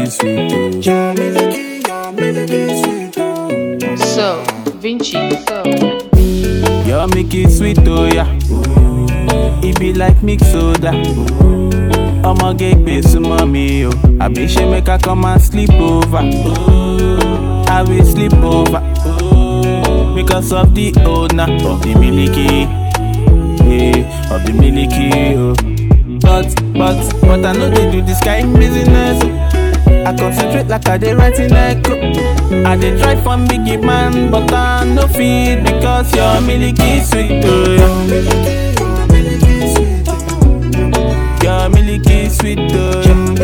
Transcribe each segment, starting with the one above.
milky sweet. oh. Your milky, your milky sweet. oh. So, Vinci, so. Your milky sweet, oh yeah. It be like mix soda. I'ma get paid to mommy, oh. I be she make her come and sleep over. I will sleep over. Because of the owner of the milky, yeah, of the milky, oh. But, but, but I know they do this kind business. oh. I concentrate like I dey write in echo. I dey try from biggie man, but I no fit because your milky sweet, oh. Your milky sweet. oh.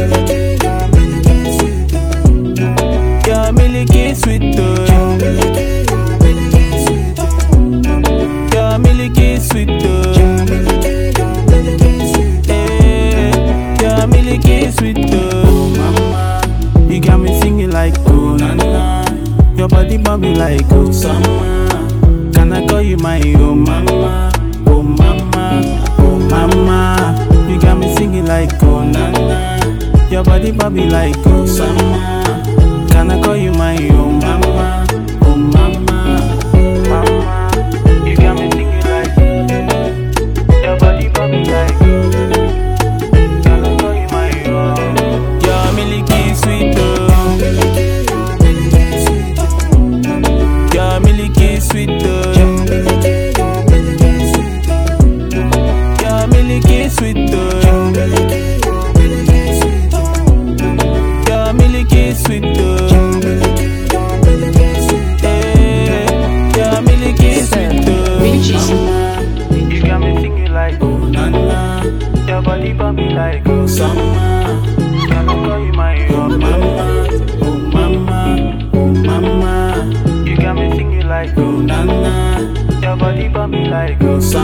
Your milky sweet, oh. Your milky, your milky sweet. oh. Your milky sweet, oh. Your milky, your milky sweet. oh. Eh, Your milky sweet, oh. Mama, you got me singing like oh na na. Your body bumping like oh summer. Can I call you my oh mama, oh mama, oh mama? You got me singing like oh na na. Your body bumping like oh summer. Can I call you my oh mama, oh mama, mama? You got me singing like your body bumping like. Can I call you my oh? Your milky sweet oh. Milky, your milky sweet. oh. Your milky sweet oh. Your milky, your milky sweet. oh. Your milky sweet oh. Your milky, your milky sweet. oh. Your milky sweet oh. Your milky, your milky sweet. oh. Eh, Your milky sweet oh. Vinci. Mama, You got me singing like oh na na. Your body bumping like oh summer. Can I call you my oh mama, oh mama, oh mama? You got me singing like oh na na. Your body bumping like oh summer.